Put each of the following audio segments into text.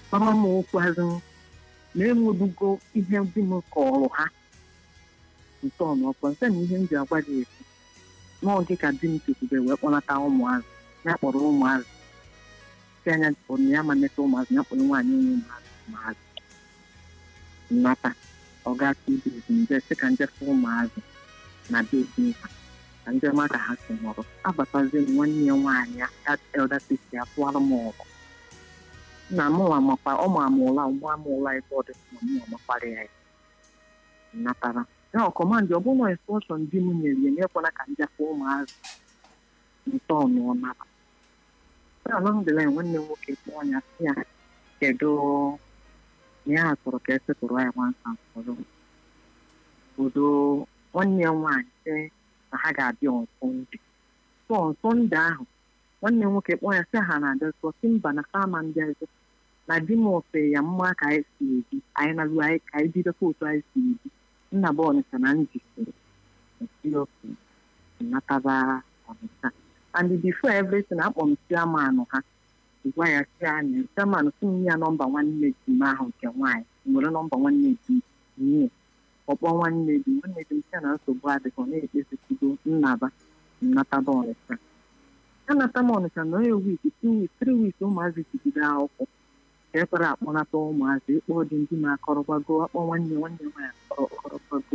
kpara m okwu azụ na enwebugo ihe dị m kọrọ ha ntọọnọkwa nke na ihe m ji agwa gị esi n'oge ka di m chekwube wee kpọnata ụmụazụ ya kpọrọ ụmụazụ si anya kpọrọ ya ma neta ụmụazụ ya kpọrọ nwaanyị onye ụmụazụ ụmụazụ nnata ọ ga-atụ ibe nje sị ka njefe ụmụazụ na bebi ha ka ndị ọma ka ha si nọrọ abatazie m nwanne ya nwaanyị ya elda sisi atụara m ọgụ nna m nwa makwa ọ ma ama ụla mgbe ama ụla ebe ọ dị na m nwa makwara ya ya natara ya ọkọmandị ọ bụla instrọshọn di m nyere ya nyekwana ka njefe ụmụazụ nte ọnụọ nara alhamdulillah nwanne m nwoke kpọọ ya si ya kedu na ya chọrọ ka esetụrụ ya nwansa nsọrọ obodo nwanne ya nwaanyị sị na ha ga-abịa ọsọndị so ọsọndị ahụ nwanne m nwoke kpọọ ya sị ha na-abịa sọ si mba na fama ndị ọzọ na di m ofe ya mma ka anyị si ebi anyị na anyị ka anyị bidokwa otu anyị si ebi nna bụ ọnịcha na njisiri oke nataba ọnịcha and before everything akpọ m chiamanụ ha gwa ya si anya chiamanụ si nye ya nọmba nwanne di m ahụ nke nwaanyị nwere nọmba nwanne di nye ọkpọ nwanne di nwanne di m sị na nsogbu adịghị ọ na-ekpesikido nnaba nnataba ọnịcha anata m ọnịcha na onye wik two weeks three weeks ụmụazị jigide akwụkwọ ka ekwere akpọnata ụmụazị ịkpọ dị ndị ma akọrọgbago akpọ nwanne nwanne nwaanyị akọrọ akọrọgbago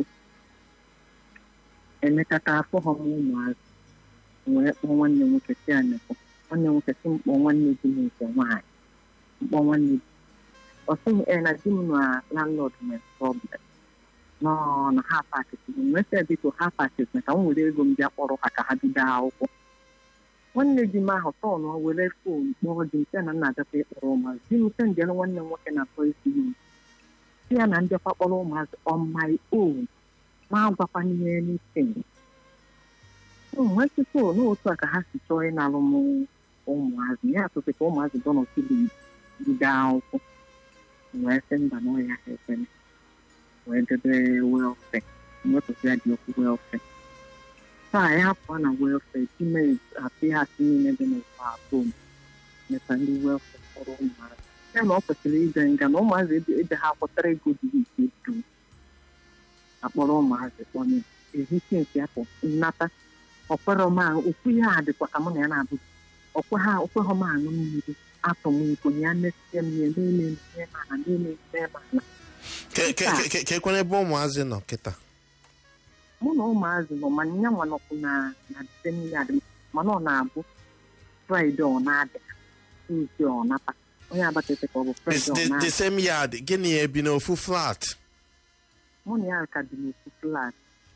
emekata afọ ha m ụmụazị wee kpọọ nwanne nwoke si anekọ nwanne nwoke si mkpọ nwanne di m nke nwaanyị mkpọ nwanne di ọ sịghị e na di m na landlord nwere problem nọ na ha pakịtị nwesị biko ha pakịtị ka m were ego m bịa kpọrọ ha ka ha bido akwụkwọ nwanne di m ahụ tọnụ were fon kpọọ di m sị na nna abịakwa ịkpọrọ ụmụazị di m sị njere nwanne m nwoke na akpọ isi m si ya na ndịkwa kpọrọ ụmụazị on my own ma agwakwana ihe anything nwetụta n'otu a ka ha si chọọ ịnalụ m ụmụazị ya atụtụ ka ụmụazị dọnọtili bido akwụkwọ wee sị mba na ọya ha ekwene wee debe welfe mwepụta ya dị okwu welfe taa ya pụọ na welfe time apị ha asị niile dị n'ụwa atọ meta ndị welfe kpọrọ ụmụazị ya na ọ kwesịrị ije nga na ụmụazị ebe ha kwụtara ego dị ike dum akpọrọ ụmụazị kpọnye ehisi nke afọ nnata ọkwere m ahụ okwu ya a dịkwa ka mụ na ya na-abụ ọkwe ha okweghọ m aṅụ mmiri atọ m iko ya mesie m ya na-eme ihe mana na-eme ihe mana ka ekwere ebe ụmụazị nọ kịta mụ na ụmụazị nọ mana ya nwa nọkwu na na disemba mana ọ na-abụ fraịde ọ na-adị tuzdee ọ nata onye abatete ka ọ bụ fraịde ọ the na-adị same yard gịnị ebi n'ofu flat mụ na ya ka dị n'ofu flat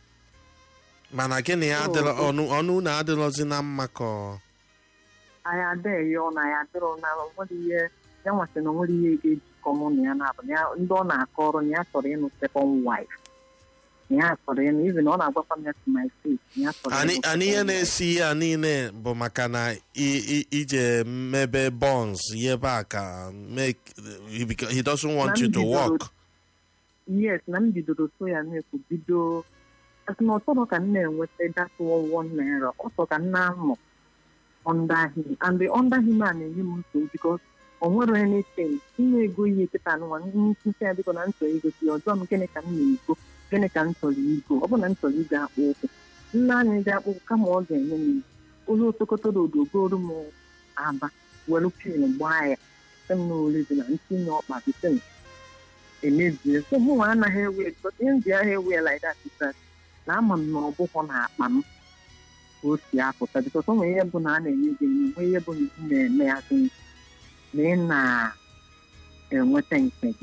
mana gịnị ya adịrọ ọnụ ọnụ na adịrọzi na mma ka ọ anyị adịghị ọ na ya adịrọ na nwere ihe ya nwasị na onwere ihe ga-ejikọ mụ na ya na-abụ na ya- ndị ọ na-akọ ọrụ na ya chọrọ ịnụ second wife na ya chọrọ ịnụ izi na ọ na-agwakwa m ya to my face na ya chọrọ Ani- ịnụ ani ihe second wife. na-esi ihe a niile bụ maka na i- i- ije mebe bonds yebe a ka make he beca- he doesn't want Na you to mbidoro- work yes na m bidoro so ya na-ekwu bido asị na ọtọrọ ka m na-enweta datụ one naira ọtọ ka m na-amụ under him and the under him a na-enye m nsogbu because o nwere anything inye ego ihe kịta nwa nkwụsị ya biko na m chọrọ igosi ya ọjọọ m gịnị ka m na-ego gịnị ka m chọrọ igo ọ bụ na m chọrọ ige akpụ ụkwụ nne anyị ga akpụ ụkwụ kama ọ ga-enye m onye otokotoro odogoro m aba were pin gbaa ya sị m na ole dị na ntinye ọkpa bite m emebie so mụ nwa anaghị ewe because ihe ndị ahụ ewe like that is that na ama m na ọ bụghọ na akpa m ka o si apụta because o nwere ihe bụ na a na-enye gị enye nwee ihe bụ na ị na-eme ya gị na ị na-enweta nke gị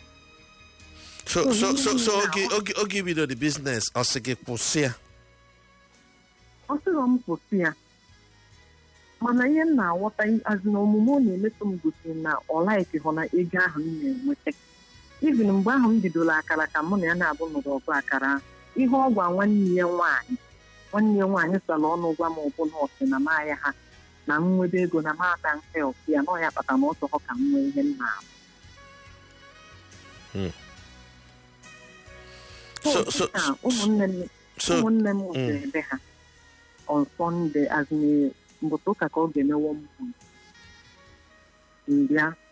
so so so so oge oge oge bido the business ọ sị gị kwụsị ya ọ sịrọ m kwụsị ya mana ihe m na-aghọta azụ na omume ọ na-emetụ m gosiri na ọ laiki hụ na ego ahụ m na-enweta even mgbe ahụ m bidoro akara ka mụ na ya na-abụ nụrụ ọgụ akara ahụ, ihe ọ gwa nwanne ya nwaanyị nwanne ya nwaanyị sara ọnụ gwa m ọbụla ọsị na maya ha na m nwebe ego na mada help ya na ọ ya kpata na ọ chọrọ ka m nwee ihe m na-abụ so so Taa, ụmụnne m so ụmụnne m Mm. nwụsịrị ebe ha on Sunday azụme mbụta ụka ka ọ ga-emewo mbụ mbịa